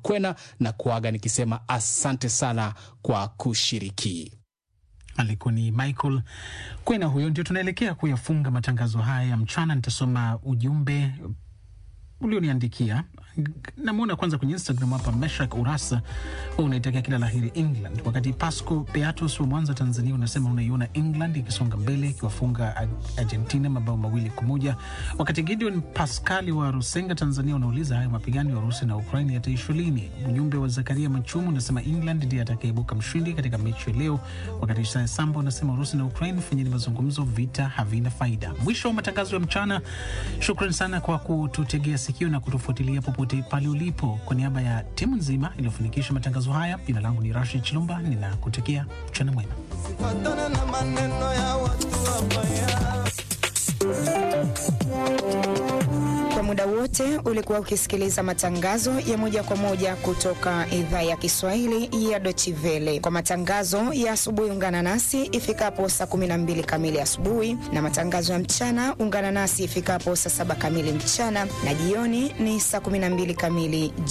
Kwena na kuaga nikisema asante sana kwa kushiriki. Alikuwa ni Michael Kwena huyo. Ndio tunaelekea kuyafunga matangazo haya ya mchana. Nitasoma ujumbe ulioniandikia. Namwona kwanza kwenye Instagram hapa, Meshak Urasa unaitakia kila laheri England, wakati Pasco Beatus wa Mwanza, Tanzania, unasema unaiona England ikisonga mbele ikiwafunga Argentina mabao mawili kwa moja, wakati Gideon Pascali wa Rusenga, Tanzania, unauliza hayo mapigano ya Urusi na Ukraini yataishwa lini? Ujumbe wa Zakaria Machumu unasema England ndiye atakayeibuka mshindi katika mechi ya leo, wakati Isaya Samba unasema Urusi na Ukraini fanyeni mazungumzo, vita havina faida. Mwisho wa matangazo ya mchana. Shukran sana kwa kututegea sikio na kutufuatilia popote pale ulipo. Kwa niaba ya timu nzima iliyofanikisha matangazo haya, jina langu ni Rashid Chilumba, ninakutakia mchana mwema. Kwa muda wote ulikuwa ukisikiliza matangazo ya moja kwa moja kutoka idhaa ya Kiswahili ya Deutsche Welle. Kwa matangazo ya asubuhi, ungana nasi ifikapo saa 12 kamili asubuhi, na matangazo ya mchana ungana nasi ifikapo saa saba kamili mchana, na jioni ni saa 12 kamili